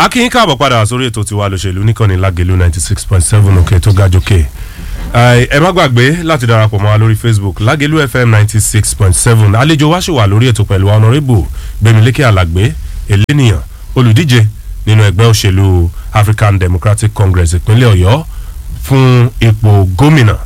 akínyìn káàbọ̀ padà sórí ètò tiwa lòṣèlú níkànnì lágẹ̀lú ninety six point seven òkè tó ga jókè ẹ má gbàgbé láti darapọ̀ mọ́ wa lórí facebook lágẹ̀lú fm ninety six point seven àlejò wa ṣì wà lórí ètò pẹ̀lú honourable gbẹmílékè alàgbé elénìyàn olùdíje nínú ẹgbẹ́ òṣèlú african democratic congress ìpínlẹ̀ ọ̀yọ́ fún ipò gómìnà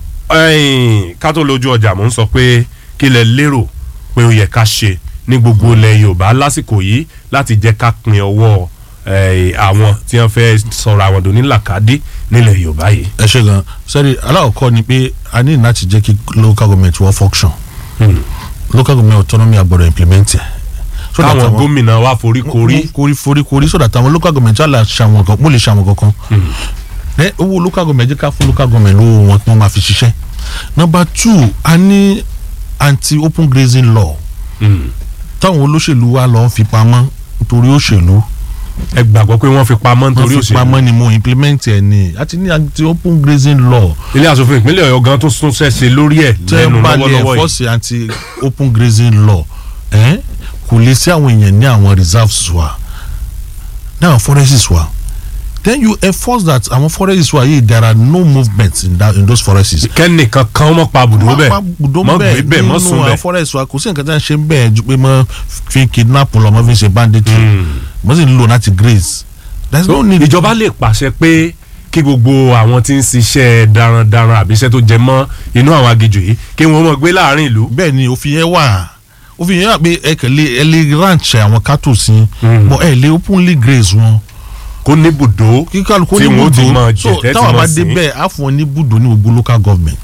ká tó lójú ọjà mò ń sọ pé kí lẹ lérò pé ó yẹ ká ṣe ní gbogbo ilẹ̀ yorùbá lásìkò yìí láti jẹ́ ká pin ọwọ́ àwọn tí wọ́n fẹ́ sọ̀rọ̀ àwọn dòní làkàdé nílẹ̀ yorùbá yìí. ẹ ṣe gan sẹ́rí alákọ̀ọ́kọ́ ni pé a ní láti jẹ́ kí local government wọ́n function local government autonomy agbọ́dọ̀ implement ẹ̀. So káwọn gómìnà wa forí korí. korí forí korí so that àwọn local government wà ṣàwọn kan mo lè ṣàwọn kankan. ẹ owó local government jẹ́ ká fún local government lówó wọn tí wọ́n máa fi ṣiṣẹ́. number two a ní anti open grazing law. táwọn olóṣèlú wa lọ fi pamọ́ nítorí òṣèlú ẹ gbàgbọ́ pé wọ́n fi pamọ́ nítorí òṣèlú. wọ́n fi pamọ́ ni mo implement ẹ̀ ni àti ní anti open grazing law. ilé asòfin ìpínlẹ̀ ọ̀yọ́ gan tó sún sẹ́sẹ̀ lórí ẹ̀ lẹ́nu lọ́wọ́lọ́wọ́ yìí. tẹ́ bá lè enforce anti open grazing law kò lè sí àwọn èèyàn ní àwọn reserves wa ní àwọn forests wa then you enforce that àwọn forests wa yìí there are no movements in, that, in those forests. kẹ́nìkan kan mọ̀ pa bùdó bẹ́ẹ̀ mọ̀ gbé bẹ́ẹ̀ mọ̀ sùn bẹ́ẹ̀ nínú àwọn forests wa kò sí nǹkan tí wọ́n ṣe bẹ́ẹ̀ ju pé mọ̀ fi kidnap lọ mọ̀ fi ṣe banditry mọ̀ sì ń lò láti graze. there is no need. ìjọba lè pàṣẹ pé kí gbogbo àwọn tí ń ṣiṣẹ́ darandaran àbí iṣẹ́ tó jẹ mọ́ inú àwọn aginjù yìí kí wọ́n mọ̀ gbé láàrin ìlú. bẹ́ẹ̀ ni òfin yẹn wà òfin yẹn wà pé ẹ kẹlẹ ẹ lè ranch àwọn cattle sí but ẹ lè openly graze wọn. kó ní bùdó tí wọ́n ti mọ jẹ̀tẹ́ tí wọ́n sí. so táwọn bá dé bẹ́ẹ̀ á fún wọn ní bùdó ní gbogbo local government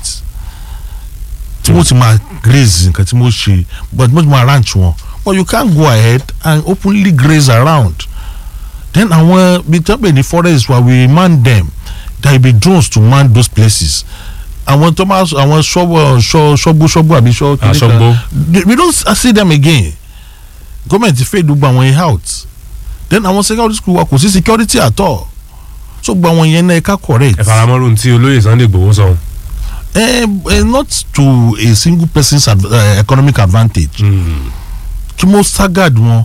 tí wọ́n ti máa graze nǹkan tí wọ́n ṣe but wọ́n ti máa ranch wọn but you can't go ahead and openly graze around then àwọn bí tẹ́ pè ní forest wa we man them there will be drones to man those places àwọn tó máa àwọn ṣọ́bù ṣọ́bù ṣọ́bù àbí ṣọ́ kìnìkan we don't see them again gọ́ọ̀mẹ̀ntì fẹ́ gbogbo àwọn yẹn out then àwọn security school wa kò sí security at all so gbogbo àwọn yẹn náà ẹ̀ka correct. ẹ faramọ́rù tí olóyè sunday gbowó sọ. Eh, eh, not to a single person's ad, uh, economic advantage kí mo staggered wọn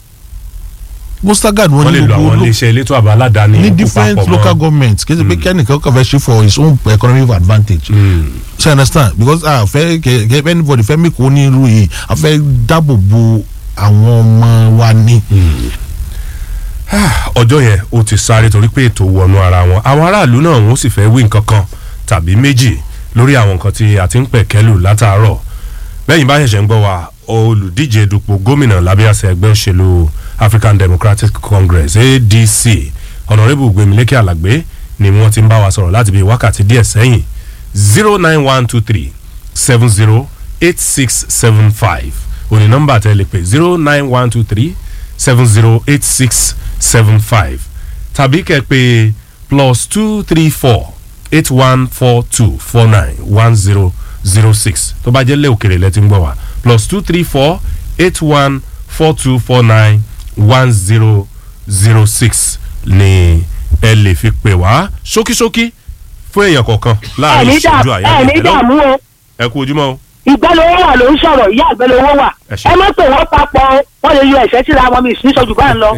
mo staggered wọn ní gbogbo wọ́n lè lo àwọn iléeṣẹ́ elétò àbá aládàáni ní different local governments kì í ṣe pé kẹ́nìkan kàn fẹ́ ṣe for his own economic advantage so you understand because ah fẹ́ kẹ́ anybody fẹ́ mi kò ní irú yìí a fẹ́ dáàbò bo àwọn ọmọ wa ní. ọjọ́ yẹn ó ti sáré torí pé ètò wọnú ara wọn àwọn aráàlú náà wọ́n sì fẹ́ wí nǹkan kan tàbí méjì lórí àwọn nǹkan tí a ti ń pẹ̀kẹ́lù látàárọ̀ bẹ́yìn bá ṣẹ̀ṣẹ̀ ń gbọ́ wa olùdíje dupò gómìnà lábẹ́ àṣẹ ẹgbẹ́ òṣèlú african democratic congress adc honourable gbemileke alagbe ni wọ́n ti ń bá wa sọ̀rọ̀ láti bí wákàtí díẹ̀ sẹ́yìn zero nine one two three seven zero eight six seven five òní nọ́mbà tẹ́ lè pè zero nine one two three seven zero eight six seven five tàbí kẹ́ pé plus two three four eight one four two four nine one zero zero six tó bá jẹ́ lé òkèrè lẹ́tí ń gbọ́ wá plus two three four eight one four two four nine one zero zero six ni ẹ lè fi pè wá ṣókíṣókí fún èèyàn kọ̀ọ̀kan láàrin ìṣẹ́jú àyà ẹ ní dààmú o ẹ kú ojúmọ́ o. ìgbẹ́lówó wà ló ń sọ̀rọ̀ ìyá ìgbẹ́lówó wà ẹ má pè wọ́n papọ̀ wọ́n lè yọ ẹ̀ṣẹ́ síra wọn mi ìsíníṣọ́jú bá ń lọ.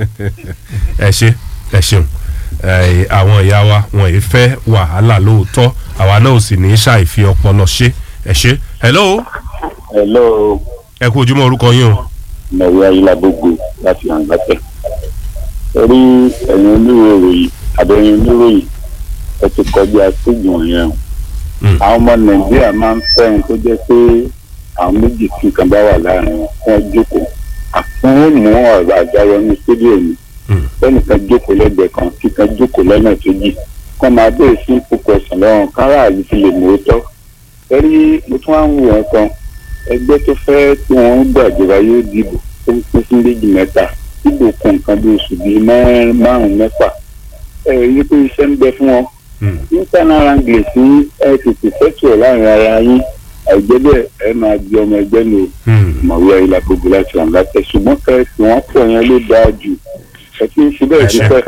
ẹ ṣe ẹ ṣeun àwọn ìyá wa wọn ì fẹ́ wàhálà lóòótọ́ àwa náà ò sì ní í ṣàìfi ọpọlọ ṣe ẹ ṣe. hello. hello. ẹ kú ojúmọ́ orúkọ yín o. mọ̀wé ayélujágbogbo láti àǹgbàtẹ̀. torí ẹ̀yin oníròyìn àbẹ̀yìn oníròyìn ẹ ti kọjá sígun yẹn o. àwọn ọmọ nàìjíríà máa ń fẹ́ ohun tó jẹ́ pé àwọn méjì tí nǹkan bá wà láàrin wọn wọ́n jókòó. àfihàn mú ọ̀rọ̀ àjọyọ̀ ní stadium lẹ́nìkan jókòó lẹ́gbẹ̀ẹ́ kan kíkan jókòó lọ́nà kejì kọ́ máa bẹ̀rẹ̀ sí púpọ̀ ẹ̀sán lọ́rùn káràlú fi lè mú tọ́. torí mo tún wá ń wò wọn kan ẹgbẹ́ tó fẹ́ tí wọ́n ń gbàjọba yóò dìbò tó ń pín sí méjì mẹ́ta dìbò kan nǹkan bí oṣù bíi márùn-ún mẹ́fà ẹ rí pé iṣẹ́ ń bẹ fún wọn. nípa náírà ń gbè sí ẹ tètè fẹ́tù ẹ̀ láàrin ara yín àìjẹ́ bẹ́ẹ̀ ẹ máa di ọmọ ẹgbẹ́ ní mọ̀wé ayélujára gbogbo láti ràn láti ṣùgbọ́n kẹ́ẹ̀sì wọ́n pọ̀ yẹn ló dáa jù ẹ ti ń ṣe bẹ́ẹ̀ ti pẹ́.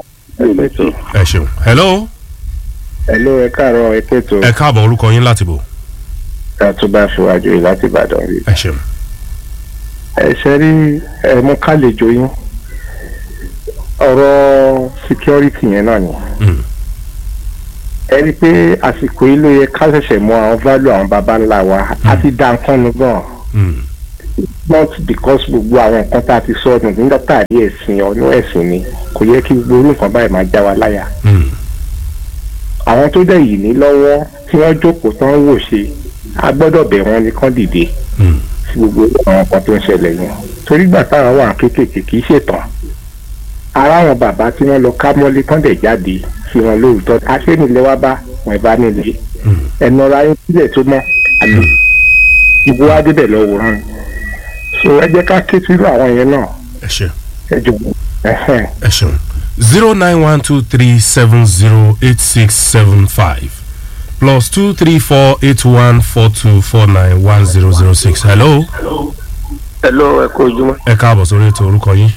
ẹ ṣeun hello. hello ẹ káàárọ̀ ẹ kẹtọ. ẹ káàbọ̀ orúkọ yín láti bò. ká tó bá ṣíwájú yìí láti ìbàdàn rí. ẹ ṣeun. ẹ ṣe rí ẹ mú kálejò yín ọ̀rọ̀ security yẹn náà ni Mm. ẹ rí i pé àsìkò yìí ló yẹ ká ṣẹ̀ṣẹ̀ mọ àwọn value àwọn baba ńlá wa a ti dá nǹkan nu gan Mm. not because gbogbo àwọn nǹkan tá a ti sọ ọdún nígbà tá a rí ẹ̀sìn ọ̀nà ẹ̀sìn ni kò yẹ kí gbogbo orú nǹkan báyìí máa já wa láyà Mm. àwọn tó dẹ̀ yìí ní lọ́wọ́ tí wọ́n jókòó tán ń wò ṣe a gbọ́dọ̀ bẹ̀ wọ́n ní kán dìde Mm. sí gbogbo àwọn nǹkan tó ń ṣẹlẹ̀ yẹn torí gbà táwọn wà kéékèèké kì í ṣètàn ara àwọn bàbá tí wọ́n lọ ká mọ́lé tán dẹ̀ jáde sí wọn lóòótọ́ aṣẹ́nilẹ̀ wá bá wọn bá nílé Mm. ẹnu ọ̀rọ̀ ayé sílẹ̀ tó mọ́ àlè ìbò wa débẹ̀ lọ wòran so ẹ jẹ́ ká ké sírú àwọn yẹn náà ẹ ṣe ẹ jọ̀wọ́ ẹ̀hẹ́n. ẹ ṣeun zero nine one two three seven zero eight six seven five plus two three four eight one four two four nine one zero zero six hello hello ẹ kú ojúmọ́ ẹ káàbọ̀ sórí ètò orúkọ yín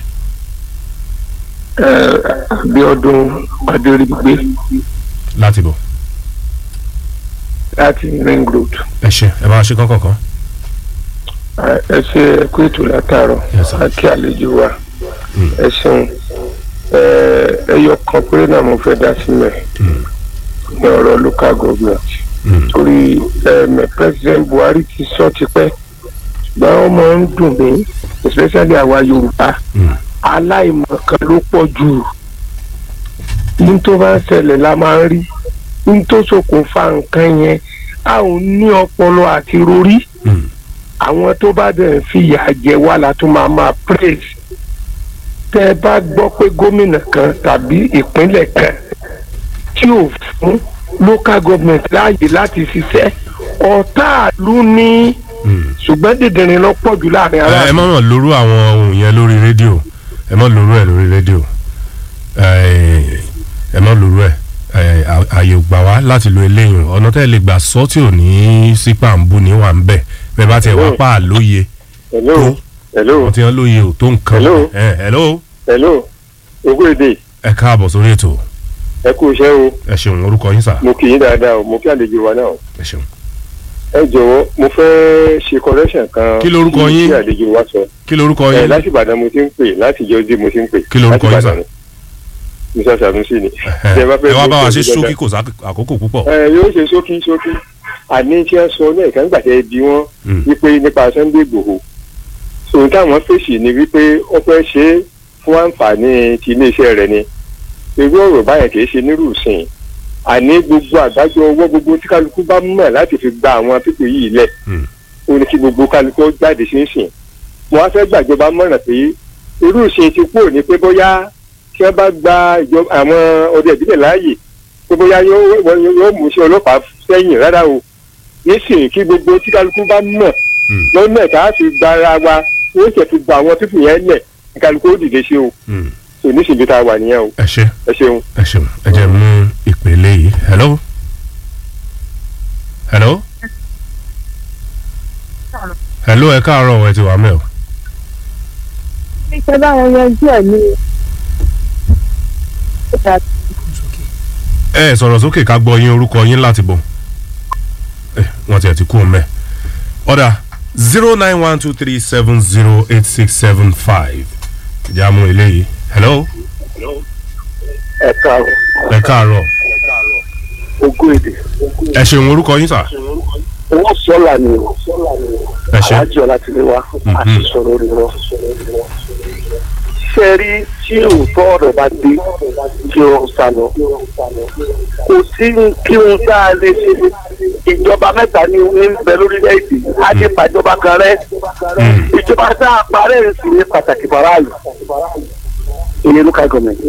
ẹ Abíọ́dún Adérígbé láti bọ̀ láti ring road ẹ ṣe ẹ bá ṣe kọ́kọ́ kan Ẹ- ẹ ṣe ẹ kú ètò látàárọ̀ Yes, sir. àti àlejò wa Mm. ẹ ṣeun ẹ ẹyọ kan péré náà mo fẹ́ dá sílẹ̀ Mm. ní ọ̀rọ̀ local government Mm. torí ẹ̀mẹ̀ president Buhari ti sọ tipẹ́ ṣùgbọ́n ó máa ń dùn mí especially àwa Yorùbá Mm. aláìmọ̀kan ló pọ̀ jù ní tó bá ń ṣẹlẹ̀ la máa ń rí ní tó ṣokùnfà nǹkan yẹn a ò ní ọpọlọ àti rorí Mm. àwọn tó bá dẹ̀ ń fìyà jẹ wá la tún máa máa praise tẹ́ ẹ bá gbọ́ pé gómìnà kan tàbí ìpínlẹ̀ kan tí ò fún local government láàyè láti ṣiṣẹ́ ọ̀tá ìlú ní Mm. ṣùgbọ́n dìndìnrín lọ pọ̀ jù láàrin ẹ ẹ aráàlú. má mọ̀ lóru àwọn ohun yẹn lórí rédíò ẹ má lóru ẹ lórí rédíò ẹ ẹ má lóru ẹ ẹ à- àyè ò gbà wá láti lo eléyìí ọ̀nà tẹ́ ẹ lè gbà sọ tí ò ní sípà ń bú ní wà ń bẹ̀ bẹ́ẹ̀ bá tiẹ̀ wá pa àlóye hello hello wọ́n ti hàn lóye ò tó nǹkan Hello. ẹ hello hello ogún èdè ẹ káàbọ̀ sórí ètò ẹ kú iṣẹ́ o ẹ ṣeun orúkọ yín sà mo kì í dáadáa o mo kí àlejò wa náà o. ẹ ṣeun ẹ jọ̀wọ́ mo fẹ́ ṣe correction kan Kí lorúkọ sí yín? tí àlejò wa sọ kí lorúkọ ẹ yín láti Ìbàdàn mo ti ń pè láti jọjú mo ti ń pè Kí lorúkọ yín, láti sir? Ìbàdàn ni. Musa Sanusi ni. Ẹhẹ́. Tẹ́ ẹ bá fẹ́ ẹ wá bá wa gbọ́ ṣe pẹ̀lú ṣókí dáadáa. kò sá àkókò púpọ̀ ẹ yóò ṣe ṣókí ṣókí àní tí wọ́n sọ lẹ́ẹ̀kan nígbà tẹ́ ẹ bí wọ́n Mm. wípé nípa Sunday Igboho so táwọn fèsì ni wípé ó fẹ́ ṣe é fún àǹfààní ti iléeṣẹ́ rẹ̀ ni irú ọ̀rọ̀ báyẹn kì í ṣe nírú ìsìn àní gbogbo àgbájọ ọwọ́ gbogbo tí kálukú bá mọ̀ láti fi gba àwọn pípé yìí lẹ̀ Mm. ó ní kí gbogbo kálukú ó jáde sí ìsìn mo wá fẹ́ gbàjọba mọ̀ràn pé irú ìṣe ti kúrò ní pé bóyá tí wọ́n bá gba ìjọba àwọn ọdẹ ìbílẹ̀ láàyè pé bóyá yóò wọ́n- yóò mú iṣẹ́ ọlọ́pàá sẹ́yìn rárá o nísìnyí kí gbogbo tí kálukú bá mọ̀ Mm. lọ́nà tá a fi gba ara wa ó sì fi gba àwọn pípù yẹn lẹ̀ kí kálukú ó dìde sí o Mm. kò nísìnyí tá a wà nìyẹn o ẹ ṣe ẹ ṣeun. ẹ ṣeun ẹ jẹ́ mú ìpele yìí hello hello hello ẹ káàárọ̀ ẹ ti wà mẹ́ o ṣé báwọn yanjú ẹ̀ ní ẹ sọ̀rọ̀ sókè ká gbọ́ yín orúkọ yín láti bọ̀ ẹ wọ́n ti ẹ̀ ti kú ọmọ ẹ̀ ọ̀dà zero nine one two three seven zero eight six seven five ìjà mú eléyìí hello ẹ káàárọ̀ ẹ káàárọ̀ ogún èdè ẹ ṣeun orúkọ yín sà owó sọ́là ni o ẹ ṣe alájọ láti lè wá Mhm. àti sọ̀rọ̀ rẹ̀ lọ. ṣe rí tí òótọ́ ọ̀rọ̀ bá dé kí wọ́n sá lọ. kò sí kí wọ́n tá a lè ṣe ìjọba mẹ́ta ní ní bẹ lórílẹ̀‐èdè á ti pàjọba kan rẹ́ Mm. ìjọba tá a parẹ́ ń sì ní pàtàkì faraàlú ìyẹn ló ká gọ̀mẹ̀ntì.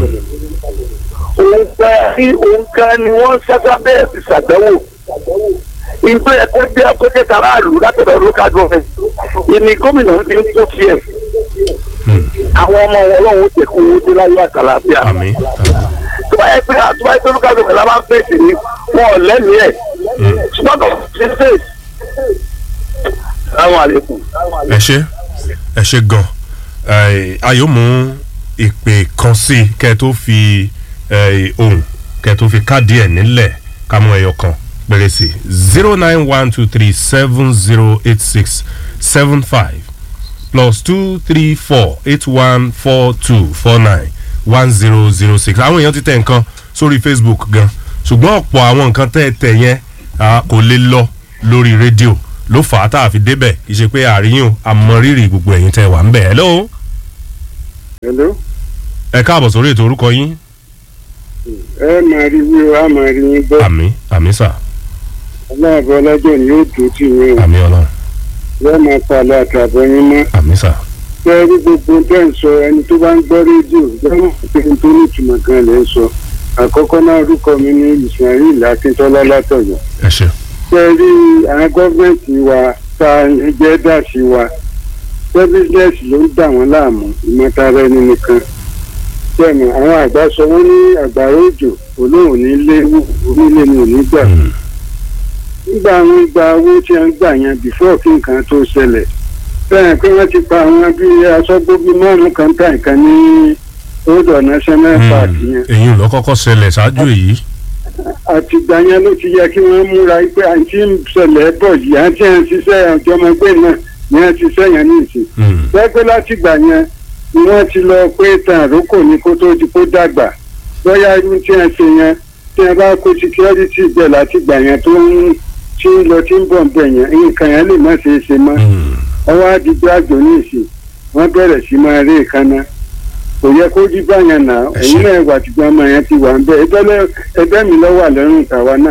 òun kan òun kan ni wọ́n ṣẹ́ṣẹ́ bẹ́ẹ̀ fi ṣàgbẹ́wò ìgbé ẹ̀kọ́ jẹ́ ẹ̀kọ́ jẹ́ tàráàlú látọ̀dọ̀ local government ìní gómìnà ń ti ń tó fi ẹ̀ Mm. àwọn ọmọ wọn lọ́wọ́ ó tẹ̀kọ́ owó dé láyé àtàlàfíà àmì tó bá yẹ pé tó bá yẹ pé local government la máa ń fèsì ní wọn ò lẹ́mìí ẹ̀ ṣùgbọ́n kò sí fèsì. Assalamu alaikum. ẹ ṣe ẹ ṣe gan ẹ, ayọ̀ mú ìpè kan sí i kẹ́ ẹ tó fi ẹ, ohùn kẹ́ ẹ tó fi káàdì ẹ̀ nílẹ̀ ká mú ẹyọ kan péré sí zero nine one two three seven zero eight six seven five plus two three four eight one four two four nine one zero zero six àwọn èèyàn ti tẹ nǹkan sórí facebook gan ṣùgbọ́n ọ̀pọ̀ àwọn nǹkan tẹ́ ẹ tẹ̀ yẹn ah, kò lè lọ lórí rédíò ló fà á tá a fi débẹ̀ kì í ṣe pé àríyìn àmọ́rírì gbogbo ẹ̀yin tẹ́ wà ń bẹ̀ hello hello ẹ káàbọ̀ sórí ètò orúkọ yín ẹ máa rí wí o a máa rí yín gbọ́ àmì àmì sà ọlọ́àbọ̀ ọlọ́jọ́ ni yóò dùn tì yín o àmì ọlọ́run yóò máa palẹ̀ àtàbọ̀ yín mọ́ àmì sà ṣé ẹ rí gbogbo tẹ́ ń sọ ẹni tó bá ń gbọ́ rédíò lọ́wọ́ pé n tó ní ìtumọ̀ gan lẹ́ ń sọ àkọ́kọ́ náà orúkọ mi ní ismail akíntọ́lá látọ̀yọ́ ẹ ṣe ṣé ẹ rí àwọn gọ́ọ̀mẹ̀ntì wa tá a jẹ́ dà sí wa ṣé bísíǹsì ló ń dà wọ́n láàmú ìmọ̀tara ẹni nìkan bẹ́ẹ̀ni àwọn àgbà sọ wọ́n ní àgbàrá òjò olóhùn ní léwu onílé ni ò ní gbà nígbà àwọn ìgbà owó tí a ń gbà yẹn before kí nǹkan tó ṣẹlẹ̀ bẹ́ẹ̀ pé wọ́n ti pa àwọn bíi aṣọ́gbógi márùn-ún kan tà nǹkan ní odò national park yẹn èyí ló kọ́kọ́ ṣẹlẹ̀ ṣáájú èyí àtìgbà yẹn ló ti yẹ kí wọ́n múra pé àǹtí ń ṣẹlẹ̀ bọ̀ yìí àǹtí ẹ̀ ń ṣiṣẹ́ ọ̀jọ́mọgbé náà ni wọ́n ti ṣẹ́yìn ní ìsìn bẹ́ẹ̀ pé látìgbà yẹn ni wọ́n ti lọ pé tàn àrókò ní kó tó di kó dàgbà bóyá irú tí wọ́n ṣe yẹn tí wọ́n bá kó security bẹ̀ látìgbà yẹn tó ń tí ń lọ tí ń bọ̀ bẹ̀ yẹn nǹkan yẹn lè má ṣe é ṣe mọ́ ọwọ́ àdìgbò àjò ní ìsìn wọ́n bẹ̀rẹ̀ sí máa rí ìkànnà kò yẹ kó jí báyẹn nà Ẹ èyí ṣé. náà wà tìgbà ọmọ yẹn ti wà ń bẹ ẹgbẹ́ lẹ- ẹgbẹ́ mi lọ́wọ́ àlẹ́rùn tàwa náà.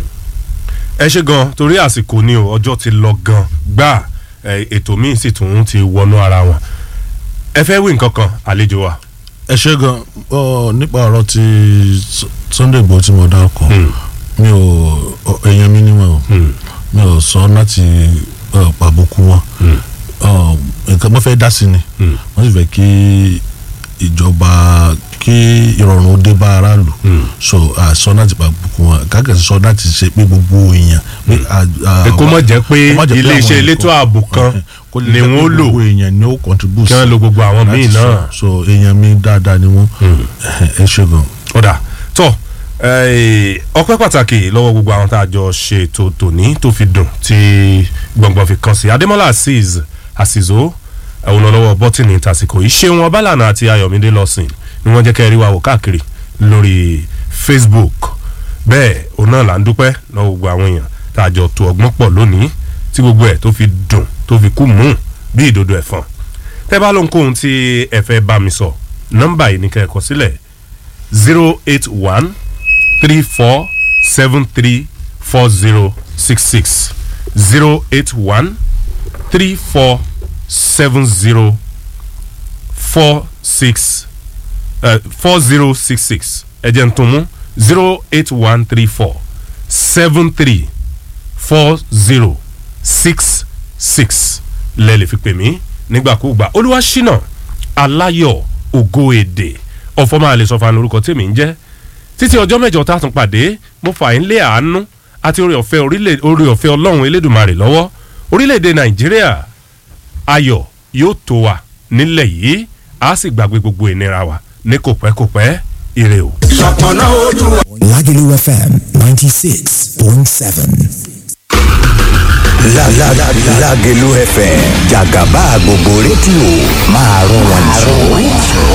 ẹ ṣe gan torí àsìkò ni o ọjọ́ ti lọ gan gbà ẹ, ètò míì sì tún ti wọnú ara wọn ẹ fẹ́ wí nǹkan kan àlejò wa ẹ ṣe gan ọ nípa ọ̀rọ̀ ti S- Sunday Igboho tí mo dárúkọ mi ò ọ, èèyàn mi níwọ̀n o mi ò sọ láti ọ, pàbùkù wọn Ọ, nǹkan mo fẹ́ dá sí ni wọ́n sì fẹ́ kí ìjọba kí ìrọ̀rùn ó dé bá aráàlú so àsọ láti pàbùkù wọn kákẹ́ sọ láti ṣe pé gbogbo èèyàn pé à- à- Pé kó má jẹ́ pé kó má jẹ́ iléeṣẹ́ àwọn elétò nǹkan- ààbò kan kó lè ni jẹ́ pé wọ́n lò gbogbo èèyàn ni ó contribute kí wọ́n lo gbogbo àwọn míì láti náà sọ. so èèyàn mi dáadáa ni wọ́n ẹ ṣe gan. ọ̀dà tọ́ eh, ọpẹ́ pàtàkì lọ́wọ́ gbogbo àwọn tá a jọ ṣe ètò tòní tó fi dùn tí gbọ̀ngbọ̀n fi kàn sí adémọ́lá azeez àsìzó ẹ̀wọ̀n lọ́wọ́ bọ́tìnì tàsìkò yìí ṣé wọn bálànà àti ayọ̀mídé lọ́sìn ni wọ́n jẹ́ kẹ́ ẹ rí wa wò káàkiri lórí facebook bẹ́ẹ̀ òun náà là ń dúpẹ́ lọ́wọ́ gbogbo àwọn èèyàn tá a jọ tó ọgbọ́n pọ̀ lónìí tí gbogbo ẹ̀ tó fi dùn tó fi kú mú bí ìdodo ẹ̀fọn tẹ́ bá lóhunkóhun tí ẹ fẹ́ bá mi sọ nọ́mbà yìí ní kẹ́ ẹ kọ sílẹ̀ zero eight one three four seven three four zero six six zero eight one three four seven zero four six four zero six six ẹ jẹ́ n tún mú zero eight one three four seven three four zero six six lẹ́ẹ̀lì fi pè mí nígbàkúùgbà olúwaṣínà aláyọ̀ ògo èdè ọ̀fọ̀mọ́ àlè sọ̀fà lórúkọ tèmi ń jẹ́ títí ọjọ́ mẹ́jọ tá a tún pàdé mo fà ń lé àánú àti orí ọ̀fẹ́ orílẹ̀ orí ọ̀fẹ́ ọlọ́run elédùnmarè lọ́wọ́ orílẹ̀-èdè nàìjíríà ayọ̀ yóò tó wa nílẹ̀ yìí a sì gbàgbé gbogbo ìnira wa ní kò pẹ́ kò pẹ́ ire o. Lagelu FM 96.7. La la la Lagelu FM Jagaba gbogbo rédíò máa rún wọn jù.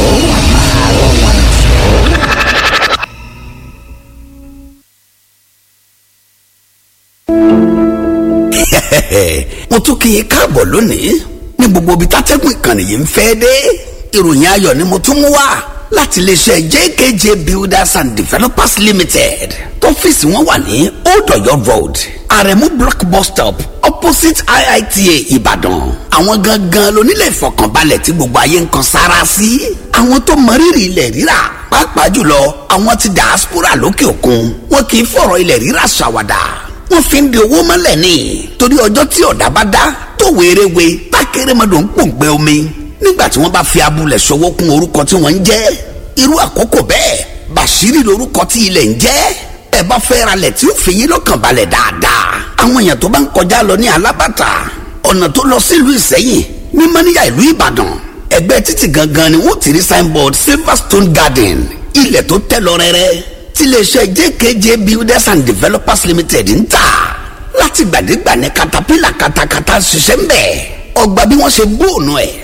mo tún kí yín káàbọ̀ lónìí ní gbogbo ibi tátẹ́gùn ìkànnì yìí ń fẹ́ dé ìròyìn ayọ̀ ni mo tún mú wá láti iléeṣẹ́ jkj builders and developers limited tọ́fíìsì wọn wà ní old ọ̀yọ́ road àrẹ̀mú block bus stop opposite iita ìbàdàn àwọn gangan lónílẹ̀ ìfọkànbalẹ̀ tí gbogbo ayé ń kan sára sí àwọn tó mọrírì ilẹ̀ rírà pàápàá jùlọ àwọn ti diaspora lókè òkun wọn kì í fọ̀rọ̀ ilẹ̀ rírà ṣàwàdà wọ́n fi ń di owó mọ́lẹ̀ ní torí ọjọ́ tí ọ̀dà bá dá tó wéréwé tákérémọdò ń pòǹgbẹ omi nígbà tí wọ́n bá fi abúlẹ̀ ṣọwọ́ kún orúkọ tí wọ́n ń jẹ́ irú àkókò bẹ́ẹ̀ bàṣírí lorúkọ tí ilẹ̀ ń jẹ́ ẹ bá fẹ́ ra lẹ̀ tí ó fi yín lọ́kàn balẹ̀ dáadáa àwọn èèyàn tó bá ń kọjá lọ ní alábàtà ọ̀nà tó lọ sílùú ìsẹ́yìn ní mọ́níyà ìlú ìbàdàn ẹgbẹ́ títì gangan ni wọ́n ti rí signboard silverstone garden ilẹ̀ tó tẹ́ lọ rẹ́rẹ́ tiléeṣẹ́ jkj builders and developers limited ń tà láti gbàdégbà ní katapila katakata ṣiṣẹ́ ń bẹ̀ ọgbà bí wọ́n ṣe gbóònù ẹ̀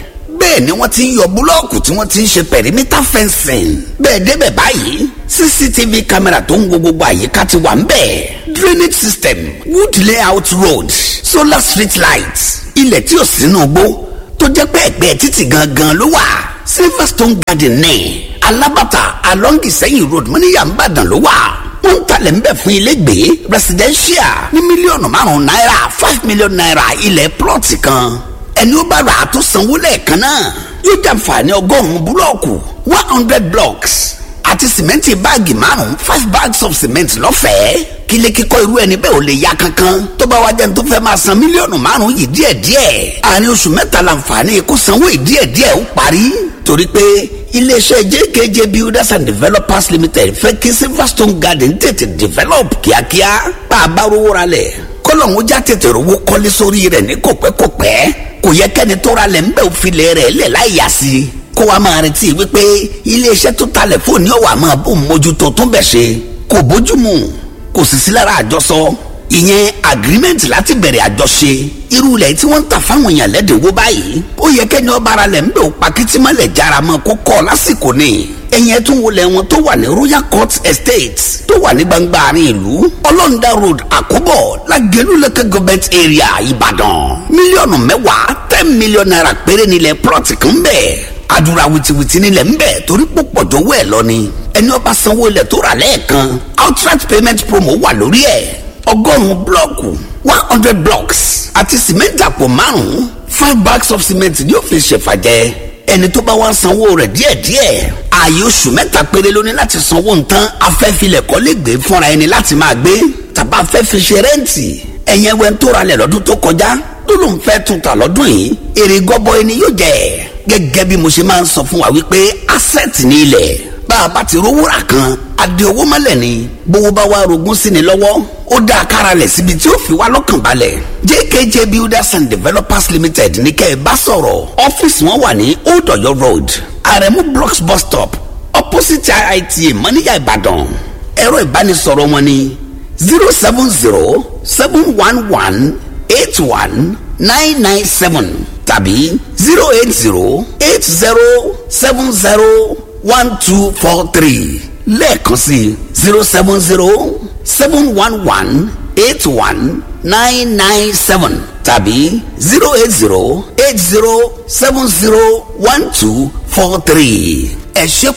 bẹ́ẹ̀ ni wọ́n ti ń yọ búlọ́ọ̀kù tí wọ́n ti ń ṣe pẹ̀rímítà fencing bẹ́ẹ̀ débẹ̀ báyìí cctv camera tó ń wo gbogbo àyíká ti wà ń bẹ̀ drainage system wood layout road solar street light ilẹ̀ tí ò sínú gbó tó jẹ́ pé ẹ̀gbẹ́ títì gangan ló wà silverstone garden ní alábàtà along ìsẹ́yìn road mọ́níyà ń bàdàn ló wà wọ́n ń talẹ̀ ń bẹ̀ fún ilégbèé residential ní mílíọ̀nù márùn-ún náírà five million naira ilẹ̀ plọ̀tì kan ẹni ó bá rà á tó sanwó lẹ́ẹ̀kan náà yóò jàǹfààní ọgọ́rùn-ún búlọ́ọ̀kù one hundred blocks àti sìmẹ́ǹtì báàgì márùn-ún five bags of cement lọ́fẹ̀ẹ́ kílé kíkọ́ irú ẹni bẹ́ẹ̀ ò lè ya kankan tó bá wá jẹ́ ní tó fẹ́ máa san mílíọ̀nù márùn-ún yìí díẹ̀díẹ̀ àárín oṣù mẹ́ta làǹfààní kó sanwó yìí díẹ̀díẹ̀ ó parí torí pé iléeṣẹ́ jkj builders and developers limited fẹ́ kí silverstone garden tètè develop kíákíá bá a bá rówó ra lẹ̀ kọ́lọ́hún já tètè rówó kọ́lé sórí rẹ̀ ní kòpẹ́kòpẹ́ kò yẹ kẹ́ni tó ra lẹ̀ ń bẹ̀ òfìlẹ̀ rẹ̀ lẹ̀ láì yá sí i kó wa máa retí wípé iléeṣẹ́ tó talẹ̀ fóònù ọ̀wà máa bó mójútó tó bẹ̀ ṣe kò bójúmu kò sì sí lára àjọsọ ìyẹn agreement láti bẹ̀rẹ̀ àjọṣe irú ilẹ̀ tí wọ́n ń tà fáwọn èèyàn lẹ́dínwó báyìí ó yẹ kẹ́ni ọba ara lẹ̀ ń bẹ̀ òpa kìtìmọ́lẹ̀ jára mọ́ kó kọ́ lásìkò ni ẹ̀yìn ẹ̀tún wọlé wọn tó wà ní royal court estate tó wà ní gbangba àárín ìlú ọlọ́ndà road àkóbọ̀ lágẹ̀lú local government area ìbàdàn mílíọ̀nù mẹ́wàá ten million naira péré nílẹ̀ plọ̀tì kan bẹ́ẹ̀ àdúrà wìtìwìtì nílẹ̀ ń bẹ̀ torí púpọ̀ jọ̀wọ́ ẹ̀ lọ ni ẹni ọba sanwó ilẹ̀ tó rà lẹ́ẹ̀kan outright payment promo wà lórí ẹ̀ ọgọ́rùn-ún blọ́ọ̀kù one hundred blocks àti cement àpò márùn-ún five bags of cement ni ó fi ṣèfàjẹ́ ẹni tó bá wá sanwó rẹ̀ díẹ̀díẹ̀ ààyè oṣù mẹ́ta péré ló ní láti sanwó nǹkan afẹ́filẹ̀ kọ́lé gbé fúnra ẹni láti máa gbé tàbá fẹ́ fi ṣe rẹ́ǹtì ẹ̀yẹn wẹ́n tó ralẹ̀ lọ́dún tó kọjá tó ló ń fẹ́ tún ta lọ́dún yìí èrè gọ́bọ ẹni yóò jẹ́ gẹ́gẹ́ bí mo ṣe máa ń sọ fún wa wípé asset ní ilẹ̀ bá a bá ti rówó rà kan adé owó mọ́lẹ̀ ni bówó bá wá rogún sí ni lọ́wọ́ ó dá a kára lẹ̀ síbi tí ó fi wá lọ́kàn balẹ̀ jkj builders and developers limited ní kẹ́ ẹ bá sọ̀rọ̀ ọ́fíìsì wọn wà ní old ọ̀yọ́ road aremu blocks bus stop opposite iita mọ́níyà ìbàdàn ẹ̀rọ ìbánisọ̀rọ̀ wọn ni zero seven zero seven one one eight one nine nine seven tàbí zero eight zero eight zero seven zero one two four three lẹ́ẹ̀kan sí zero seven zero seven one one eight one nine nine seven tàbí zero eight zero eight zero seven zero one two four three ẹ ṣe